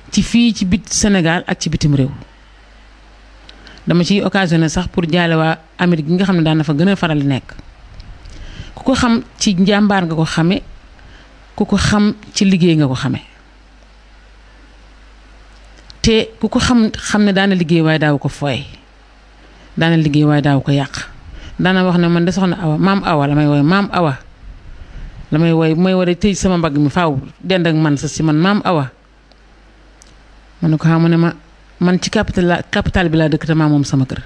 ci fii ci bit Sénégal ak ci bitim réew dama ciy occasionné sax pour jaale waa Amérique gi nga xam ne daan na fa gën a faral di nekk ku ko xam ci njàmbaar nga ko xame ku ko xam ci liggéey nga ko xame te ku ko xam xam ne daana liggéey waaye daaw ko fooy daana liggéey waaye daaw ko yàq daana wax ne man de soxna awa maam awa la may woy maam awa la may woy bu may war a tëj sama mbagg mi faaw dend ak man sa si man maam awa ma ne ko xam ne ma man ci capital la capital bi laa dëkk te maa moom sama kër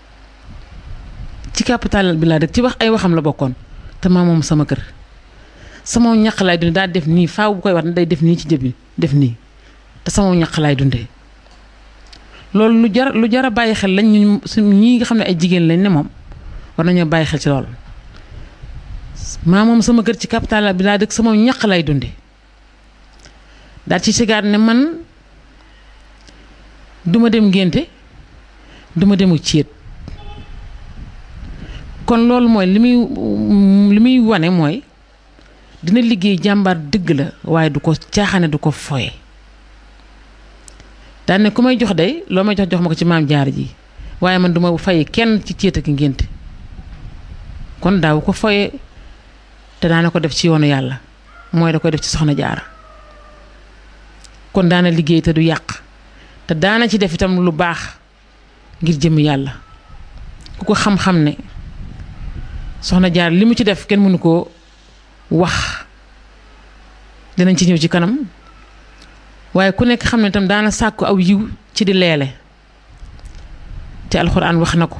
ci capital bi laa dëkk ci wax ay waxam la bokkoon te maa moom sama kër sama ñaq laay dundee daa def nii faaw bu koy wax day def nii ci jëbi def nii te sama ñaq laay dundee loolu lu jar lu jar a bàyyi xel lañ ñu suñ ñii nga xam ne ay jigéen lañ ne moom war nañoo bàyyi xel ci loolu maa moom sama kër ci capital bi laa dëkk sama ñaq lay dundee daal ci sigaat ne man duma dem ngénte duma demu céet kon loolu mooy li muy li muy wane mooy dina liggéey jàmbaar dëgg la waaye du ko caaxaane du ko foye daan ne ku may jox day loo may jox jox ma ko ci maam jaar ji waaye man duma fay kenn ci céet ak ngénte kon daaw ko foye te daana ko def ci yoonu yàlla mooy da koy def ci soxna jaara kon daana liggéey te du yàq te daana ci def itam lu baax ngir jëm yàlla ku ko xam-xam ne soxna jaar li mu ci def kenn mënu koo wax dinañ ci ñëw ci kanam waaye ku nekk xam ne itam daana sàkku aw yiw ci di leele te alxuraan wax na ko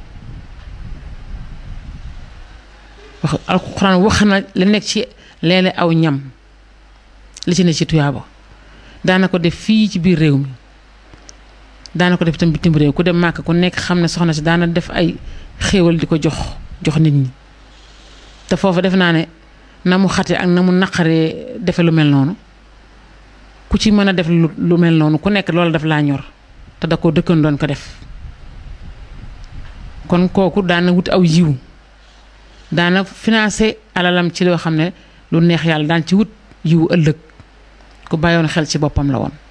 wax alxuraan wax na la nekk ci leele aw ñam li ci ne ci tuyaaba daana ko def fii ci biir réew mi daana ko def itam bitim réew ku dem màkk ku nekk xam ne soxna si daana def ay xéewal di ko jox jox nit ñi te foofu def naa ne na mu xate ak na mu naqaree defe lu mel noonu ku ci mën a def lu mel noonu ku nekk loolu daf laa ñor te da ko dëkkan doon ko def kon kooku daana wut aw yiw daana financé alalam ci loo xam ne lu neex yàlla daan ci wut yiw ëllëg ku bàyyoon xel ci boppam la woon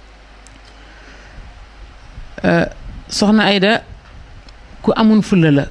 soxna Ayda ku amun fulla la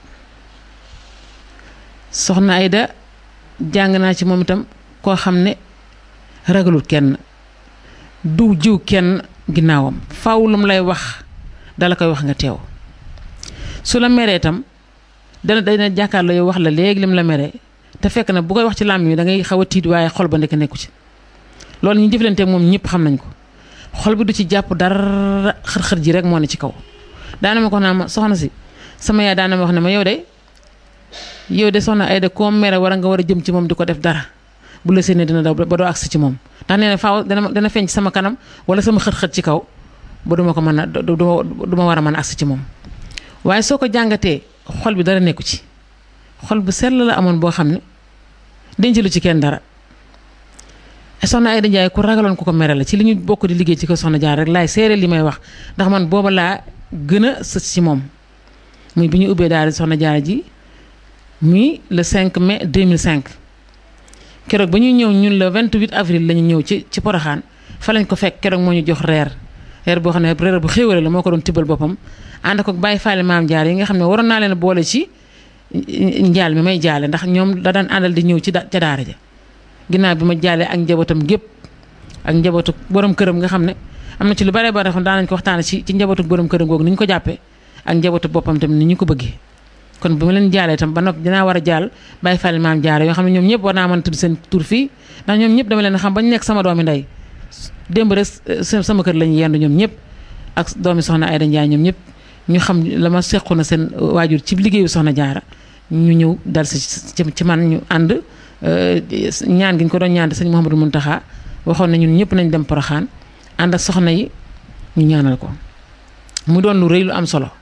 soxna Ayda jàng naa ci moom itam koo xam ne ragalul kenn du jiw kenn ginnaawam faw lu mu lay wax dala koy wax nga teew su la meree itam dana dana jàkkaarloo yow wax la léegi lim la meree te fekk na bu koy wax ci làmmiñ mi da ngay xaw a tiit waaye xol ba nekk nekku ci loolu ñu jëflanteeg moom ñëpp xam nañ ko xol bi du ci jàpp dara xër-xër ji rek moo ne ci kaw daana ma ko naa ma soxna si sama yaay daana ma wax ne ma yow de yow de soxna Ayda koo mere war a nga war a jëm ci moom di ko def dara bu la séenee dina daw ba doo agsi ci moom ndax nee na faaw dana dana feeñ ci sama kanam wala sama xët-xët ci kaw ba duma ko mën a du ma war a mën a agsi ci moom waaye soo ko jàngatee xol bi dara nekku ci xol bu sell la amoon boo xam ne denc lu ci kenn dara soxna Ayda Njaay ku ragaloon ku ko mere la ci li ñu bokk di liggéey ci ko soxna jaar rek laay seere li may wax ndax man booba laa gën a sës ci moom muy bi ñu ubbee daal di soxna jaar ji muy le 5 mai 2005 keroog ba ñuy ñëw ñun le 28 avril la ñu ñëw ci ci Poroxaan fa lañ ko fekk keroog moo ñu jox reer reer boo xam ne reer bu xéwale la moo ko doon tibbal boppam ànd ko bàyyi faale maam jaar yi nga xam ne waroon naa leen boole ci njaal mi may jaale ndax ñoom da daan àndal di ñëw ci ca daara ja ginnaaw bi ma jaalee ak njabootam gépp ak njabootu borom këram nga xam ne am na ci lu bare bare xam daanañ ko waxtaane ci ci njabootu borom këram googu ni ñu ko jàppee ak njabootu boppam tamit ni ñu ko bëggee kon bu ma leen jaalee tam ba noppi dinaa war a jaal bàyyi fàlle maam jaare yoo xam ne ñoom ñëpp war naa mën a tudd seen tur fii ndax ñoom ñëpp dama leen xam bañ nekk sama doomi ndey démb rek sama kër lañu yendu ñoom ñëpp ak doomi soxna Ayda Njaay ñoom ñëpp ñu xam la ma sequ na seen waajur ci liggéeyu soxna jaara ñu ñëw dal si ci man ñu ànd ñaan gi ñu ko doon ñaan sëñ Mouhamadou Mountakha waxoon na ñun ñëpp nañ dem Poroxaan ànd ak soxna yi ñu ñaanal ko mu doon lu rëy lu am solo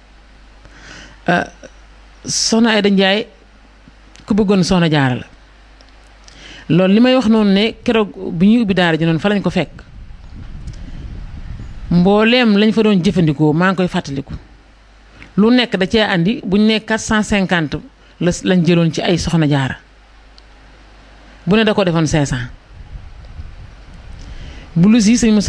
soxna Ayda Njaay ku bëggoon soxna jaara la loolu li may wax noonu ne keroog bi ñuy ubbi daara ji noonu fa lañ ko fekk mbooleem lañ fa doon jëfandikoo maa ngi koy fàttaliku lu nekk da cee andi buñ ne 450 la lañ jëloon ci ay soxna jaara bu ne da ko defoon 500 blouse yi sëñ